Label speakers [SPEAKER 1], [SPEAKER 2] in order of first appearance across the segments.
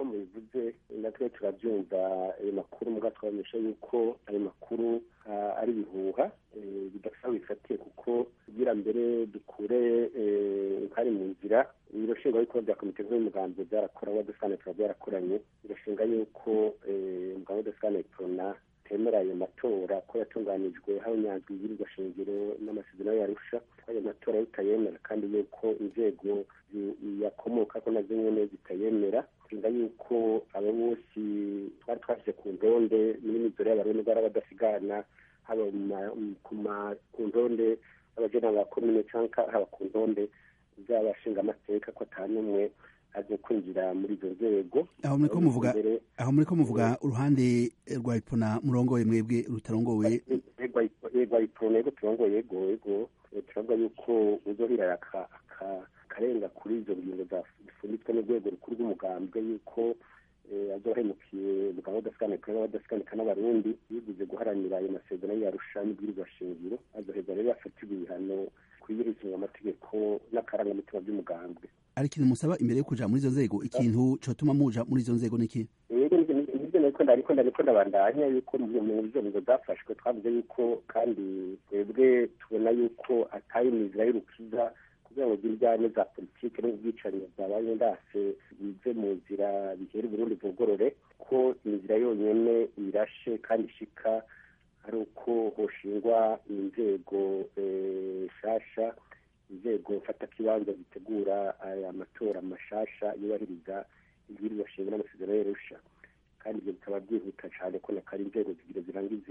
[SPEAKER 1] mubivuze natwe turabyumva ayo makuru muga twabamenyesha yuko ayo makuru ari ibihuha bidafite bifatiye kuko kugira mbere dukure nkari mu nzira ibiro nshingwabikorwa bya komite nkuru y'umugambi byarakora wadesane tuba byarakoranye birashinga yuko umugambi wadesane prona temera ayo matora ko yatunganijwe habonyanzwe ibirwa shingiro n'amasezerano yarusha ko ayo matora bitayemera kandi yuko inzego yakomoka ko nazo nyene zitayemera nshinga yuko abo bose twari twashyize ku ndonde muri mizoro y'abarundi bari badasigana haba ku ndonde y'abajena ba komine canka haba ku ndonde z'abashinga amateka ko ata n'umwe aje kwinjira muri izo nzego
[SPEAKER 2] aho muriko muvuga aho muriko muvuga uruhande rwa ipona murongoye mwebwe rutarongowe
[SPEAKER 1] rwa ipona yego turongoye yego yego turavuga yuko uzohira akarenga kuri izo ngingo zifunditswe n'urwego rukuru rw'umugambwe yuko azohemukiye umugabo w'adasiganika n'abadasiganika n'abarundi yiguze guharanira ayo masezerano yarusha n'ibwirizwa shingiro azoheza rero yafatirwa ibihano kuyirizwa amategeko n'akarangamutima by'umugambwe
[SPEAKER 2] ari ikintu musaba imbere yo kuja muri izo nzego ikintu cotuma muja muri izo nzego niki
[SPEAKER 1] nivyo nariko ndariko ndariko ndabandanya yuko mu izo ngingo zafashwe twavuze yuko kandi twebwe tubona yuko atari imizira y'urukiza kugira ngo zirjane za politike n'ubwicanyi bwabaye ndase bize mu nzira bihera uburundi bugorore ko inzira yonyene irashe kandi ishika ari uko hoshingwa inzego nshasha inzego mfatakibanza zitegura aya matora mashasha yubahiriza ibwirizwa shingiro n'amasezerano y'arusha kandi ibyo bikaba byihuta cyane ko nakari inzego zigira zirangize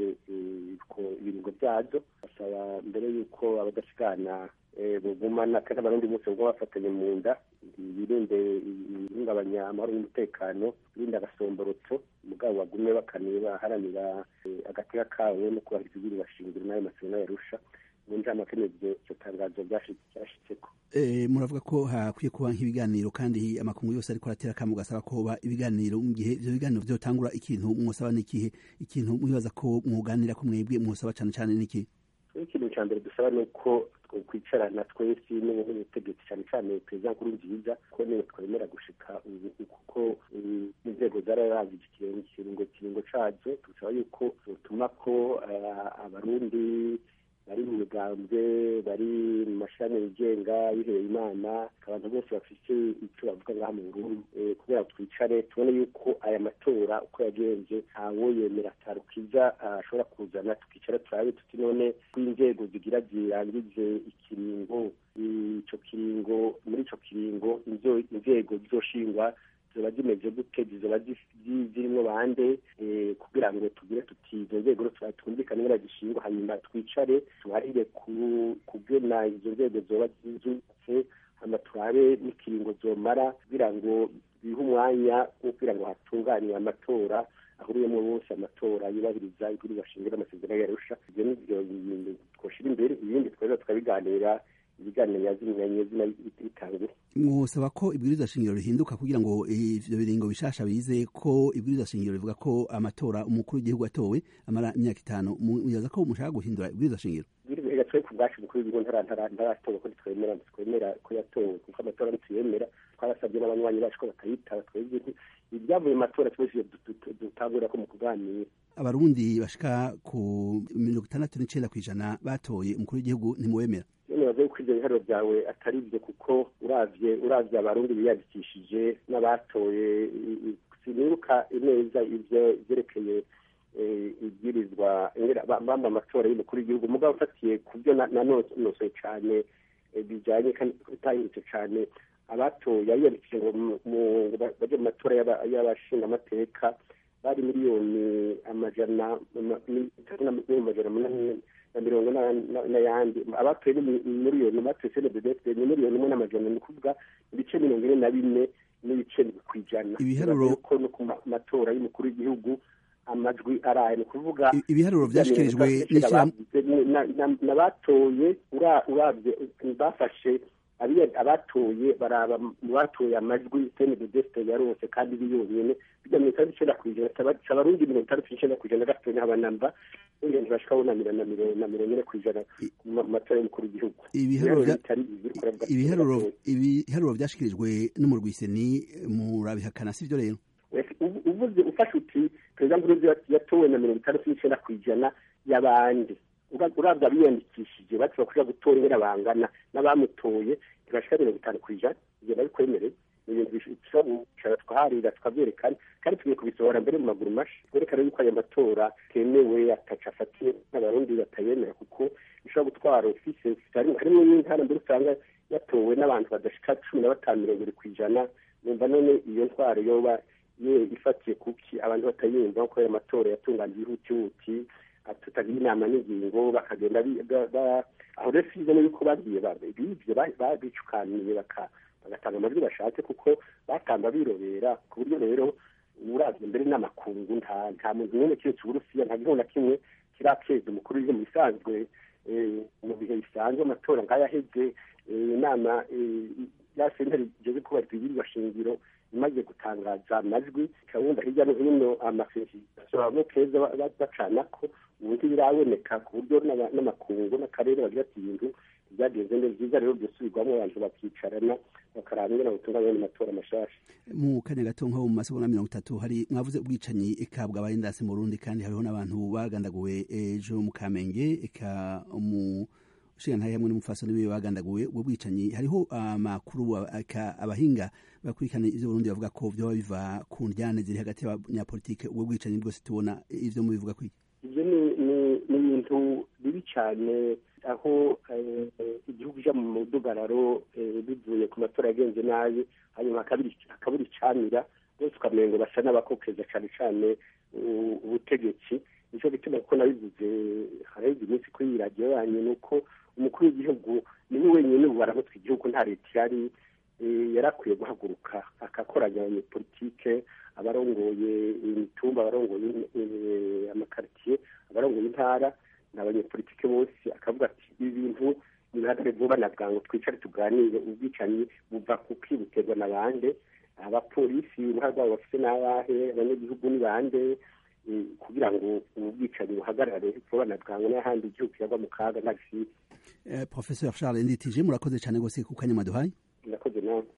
[SPEAKER 1] ibiringo byazo basaba mbere y'uko abadasigana bugumana kandi abarundi bose ubwo bafatanye mu nda birinde ihungabanya amahoro y'umutekano birinde agasomborotso mugabo bagume bakaniye baharanira agateka kawe no kubahiriza ibwirizwa shingiro n'ayo masezerano y'arusha mu njamake n'ibyo iryo tangazo ryashitseko
[SPEAKER 2] muravuga ko hakwiye kuba nk'ibiganiro kandi amakungu yose ariko aratera akamu gasaba ko hoba ibiganiro mu gihe ivyo biganiro vyotangura ikintu mwosaba n'ikihe ikintu mwibaza ko mwoganira ko mwebwe mwosaba cane cane n'ikihe
[SPEAKER 1] ikintu ca mbere dusaba ni uko kwicarana twese n'ubutegetsi cyane cyane perezida nkuru nziza ko niwe twemera gushika ubu kuko inzego zararavye ikiringo kiringo cazo dusaba yuko botuma ko abarundi bari mu migambwe bari mu mashami yigenga yiheye imana abantu bose bafite icyo bavuga ngaha mu burundi kugira ngo twicare tubone yuko aya matora uko yagenze ntawo yemera atarukiza ashobora kuzana tukicara turabe tuti none ko inzego zigira zirangize ikiringo ico kiringo muri ico kiringo inzego zizoshingwa ziba zimeze gute zizoba zirimo bande kugira ngo tugire tuti izo nzego twumvikane ngo zishingwa hanyuma twicare tuharire kugena izo nzego zoba zubatse hama turabe n'ikiringo zomara kugira ngo bihe umwanya wo kugira ngo hatunganywe amatora ahuriyemo bose amatora yubahiriza ibwirizwa shingiro n'amasezerano yarusha ivyo nivyo twoshira imbere ibindi tweza tukabiganira ibiganiro yazinyanye zina bitangure
[SPEAKER 2] mwosaba ko ibwirizwa shingiro rihinduka kugira ngo ivyo biringo bishasha bize ko ibwirizwa shingiro rivuga ko amatora umukuru w'igihugu atowe amara imyaka itanu muyaza ko mushaka guhindura ibwirizwa shingiro
[SPEAKER 1] ibwirizwa twe ku bwacu umukuru w'igihugu ntaratowe ko twemera twemera ko yatowe kuko amatora ntituyemera twarasabye n'abanywanyi bacu ko batayitaba twebwe ibyavuye mu matora twese dutangurira ko mu kuganira
[SPEAKER 2] abarundi bashika ku mirongo itandatu n'icenda kw'ijana batoye umukuru w'igihugu ntimuwemera
[SPEAKER 1] nibaza yuko ivyo biharuro byawe atari byo kuko uravye uravye abarundi biyandikishije n'abatoye sinibuka neza ivyo vyerekeye ibwirizwa bamba amatora y'umukuru w'igihugu mugabo ufatiye ku byo nanonosoye cane bijanye kandi bitahindutse cane abatoye abiyandikishije ngo baje mu matora y'abashingamateka bari miliyoni amajana amajana munani na mirongo n'ayandi abatoye ni miliyoni batoye senededefite ni miliyoni imwe n'amajana ni ukuvuga ibice mirongo ine na bine n'ibice kw'ijana
[SPEAKER 2] ibiharuro
[SPEAKER 1] ko no ku matora y'umukuru w'igihugu amajwi araye ni ukuvuga
[SPEAKER 2] ibiharuro vyashikirijwe
[SPEAKER 1] n'abatoye uravye bafashe abatoye baraba mu batoye amajwi senededefite yarose kandi biyonyene bijya mirongo itandatu icenda kw'ijana abarundi mirongo itandatu n'icenda kw'ijana gatonya habanamba ingendo bashika bunamira na mirongo ine kw'ijana mu matora y'umukuru w'igihugu
[SPEAKER 2] ibiharuro ibiharuro vyashikirijwe n'umurwiseni murabihakana sivyo rero
[SPEAKER 1] uvuze ufashe uti perezida nkurunziza yatowe na mirongo itandatu n'icyenda ku ijana y'abandi urabwa biyandikishije bati bakuja gutora ingene bangana n'abamutoye ntibashika mirongo itanu ku ijana ivyo nabikwemereye ni ibintu bishobora gucara twaharira tukavyerekana kandi tugiye kubisohora mbere mu maguru mashi twerekana yuko ayo matora temewe ataca afatiye n'abarundi batayemera kuko bishobora gutwara ofise harimwo n'intara mbere usanga yatowe n'abantu badashika cumi na batanu mirongo iri ku ijana numva none iyo ntwaro yoba ye ifatiye kuki abantu batayumva ko ayo matora yatunganije ihutihuti tutagira inama n'ingingo bakagenda aho rero sizemo yuko babwiye bivyo babicukaniye bagatanga amajwi bashatse kuko batamba birobera ku buryo rero uravye mbere n'amakungu nta nta muntu n'umwe kiretse uburusiya nta gihugu na kimwe kirakeza umukuru w'igihugu mu bisanzwe mu bihe bisanzwe amatora nk'ayaheze inama ya sentare igeze kubahiriza ibirwa shingiro imaze gutangaza amajwi ikabumva hirya no hino amasezerano bamwe keza bacanako ubu ntibiraboneka ku buryo n'amakungu n'akarere bagira ati ibintu byagenze neza byiza rero byosubirwamo abantu bakicarana bakaraba ingene butunganya amatora mashasha
[SPEAKER 2] mu kanya gato nko mu masegonda mirongo itatu hari mwavuze ubwicanyi eka bwabaye indasi mu Burundi kandi hariho n'abantu bagandaguwe ejo mu Kamenge eka mu ushinga hamwe n'umufasoni wiwe bagandaguwe ubwo bwicanyi hariho amakuru eka abahinga bakurikirana ivyo Burundi bavuga ko vyoba biva ku ndyane ziri hagati y'abanyapolitike ubwo bwicanyi bwose tubona ivyo mubivuga kwiki
[SPEAKER 1] ivyo ni ibintu bibi cane aho igihugu ija mu mudugararo bivuye ku matora yagenze nabi hanyuma hakabura icamira bose ukamengo basa n'abakokeza cane cane ubutegetsi nico gituma kuko nabivuze haraheze iminsi kuri iyi radiyo yanyu ni uko umukuru w'igihugu niwe wenyine ubu baramutse igihugu nta leta ihari yarakwiye guhaguruka agakoranya abanyepolitike abarongoye imitumba abarongoye amakaritiye abarongoye intara n'abanyepolitike bose akavuga ati ibi bintu nibihagarare vuba na bwangu twicare tuganire ubwicanyi buva kuki buterwa na bande abapolisi uruhare rwabo bafite n'abahe abanyagihugu ni bande kugira ngo ubu bwicanyi buhagarare vuba na bwangu n'ahandi igihugu kiragwa mu kaga nta gisibe
[SPEAKER 2] professeur charles nditije murakoze cyane rwose ku kanya maduhaye
[SPEAKER 1] murakoze nawe